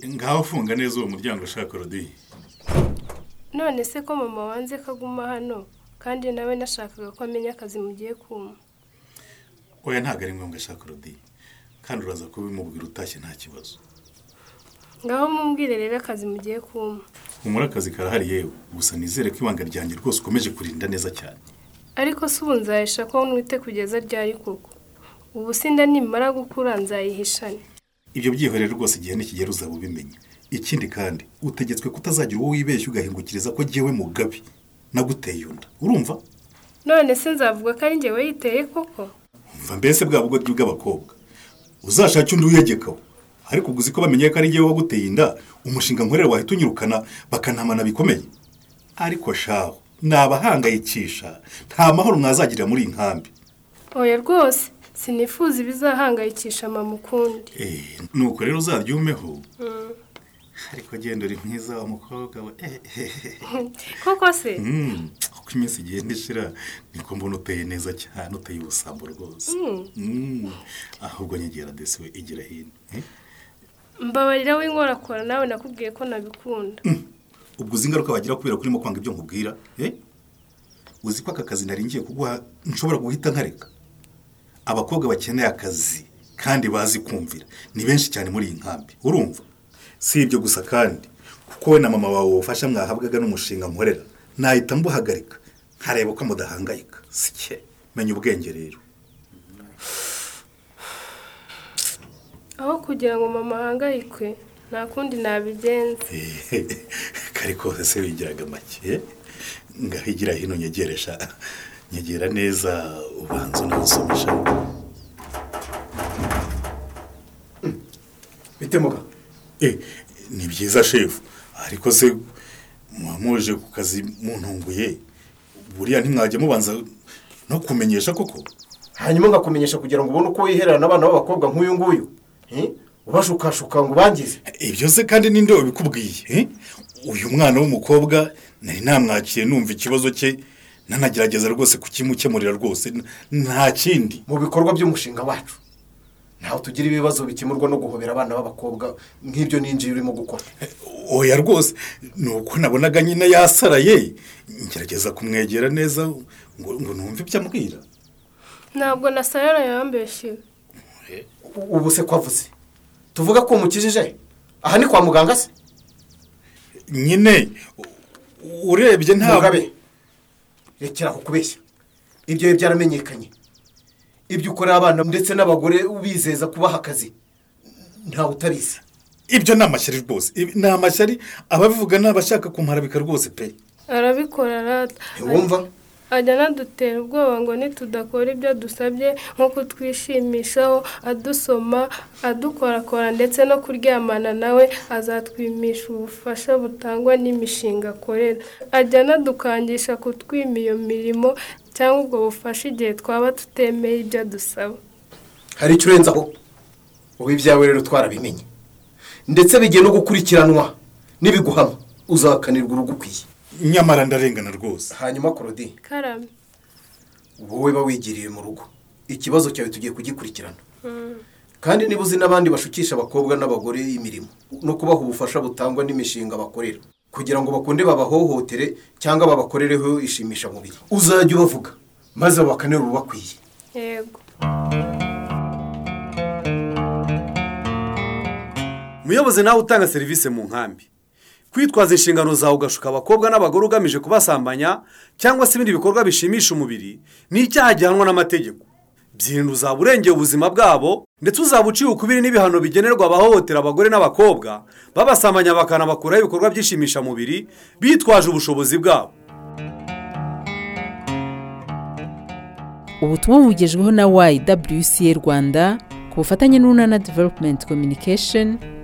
ngaho funga neza uwo muryango ushaka rodiye none se ko mama wanze ko aguma hano kandi nawe nashakaga ko amenya akazi mugiye kuma oya ntabwo ari ngombwa ashaka rodiye kandi uraza kubimubwira utashye nta kibazo ngaho mumbwire rero akazi mugiye kuma humura akazi karahari yewe gusa nizere ko ibanga ryanjye rwose ukomeje kurinda neza cyane ariko si ubu nzahisha ko nwite kugeza ryari koko ubu sinda nimara gukura nzayihishane ibyo byihorere rwose igihe n'ikigero uzaba ubimenya ikindi kandi utegetswe kutazagira uwo wibeshya ugahingukiriza ko ngewe mugabi naguteye inda urumva none se nzavuga ko ari njye wayiteye koko umva mbese bwa bugoryi bw'abakobwa uzashake undi wiyegekaho ariko uguze ko bamenye ko ari ngewe waguteye inda umushinga nkorera wahita unyirukana bakanamana bikomeye ariko shaho ni abahangayikisha nta mahoro mwazagirira muri iyi nkambi oya rwose sinifuza ibizahangayikisha mama ukundi nuko rero uzaryumeho ariko genda uri mwiza wa mukobwa we koko se Mm, uko iminsi igenda ishira niko mbona uteye neza cyane uteye ubusambo rwose Mm, ahubwo nyegera desi we igira hino eh? mbabarira w'inkorakora nawe nakubwiye ko nabikunda ubwo uzi ingaruka wagira kubera ko urimo kwanga ibyo nkubwira eh? uzi ko aka kazi nari ngiye kuguha nshobora guhita nkareka abakobwa bakeneye akazi kandi bazi kumvira ni benshi cyane muri iyi nkambi urumva si ibyo gusa kandi kuko we na mama wawe ubufasha mwahabwaga n'umushinga nkorera nahita mbuhagarika nkareba ko mudahangayika sike menya ubwenge rero aho kugira ngo mama ahangayikwe nta kundi nabigenza kari kose se wigiraga make ngaho igira hino nyegeresha nyegera neza ubanza unawusomesha bitemuka Eh, ni byiza shefu ariko se muba muje ku kazi muntunguye buriya ntimwajya mubanza no kumenyesha koko hanyuma ngakumenyesha kugira ngo ubone uko wiherera n'abana b'abakobwa nk'uyu nguyu eh? ubashukashuka ngo ubangize ibyo se kandi ninde wabikubwiye eh? uyu mwana w'umukobwa nari namwakiye numva ikibazo cye nanagerageza rwose kukimukemurira rwose n- nta kindi mu bikorwa by'umushinga wacu ntaho tugira ibibazo bikemurwa no guhobera abana b'abakobwa nk'ibyo ninjiye urimo gukora oya rwose ni uko nabonaga nyine yasaraye ngerageza kumwegera neza ngo ngo numve ibyo ambwira ntabwo na sayara yambeshywe U- ubu se ko avuze tuvuga ko umukijije aha ni kwa muganga se nyine u- urebye ntabwo mugabe rekera kubeshya ibyo biba byaramenyekanye ibyo ukorera abana ndetse n'abagore ubizeza kubaha akazi ntawe utabizi ibyo ni amashyari rwose Ibi- ni amashyari ababivuga ni abashaka kumarabika rwose pe arabikora rata ntiwumva ajya anadutera ubwoba ngo nitudakora ibyo adusabye nko kutwishimishaho adusoma adukorakora ndetse no kuryamana nawe azatwimisha ubufasha butangwa n'imishinga akorera ajya anadukangisha kutwima iyo mirimo cyangwa ubwo bufasha igihe twaba tutemeye ibyo adusaba hari icyo urenzaho ubu ibyawe rero twarabimenye ndetse bigiye no gukurikiranwa n'ibiguhama uzakanirwa urugo ukwiye nyamara ndarengana rwose hanyuma korodi karame wowe ba wigiriye mu rugo ikibazo cyawe tugiye kugikurikirana kandi niba uzi n'abandi bashukisha abakobwa n'abagore imirimo no kubaha ubufasha butangwa n'imishinga bakorera kugira ngo bakunde babahohotere cyangwa babakorereho ishimisha mubiri uzajya ubavuga maze babakanira ubakwiye yego muyobozi nawe utanga serivisi mu nkambi kwitwaza inshingano zawe ugashuka abakobwa n'abagore ugamije kubasambanya cyangwa se ibindi bikorwa bishimisha umubiri ni icyaha gihanwa n'amategeko byirinda uzaba urengeye ubuzima bwabo ndetse uzaba uciye ukubiri n'ibihano bigenerwa abahohotera abagore n'abakobwa babasambanya bakanabakuraho ibikorwa by'ishimishamubiri bitwaje ubushobozi bwabo ubutumwa bugejweho na YWCA Rwanda ku bufatanye n'Urunana Development Communication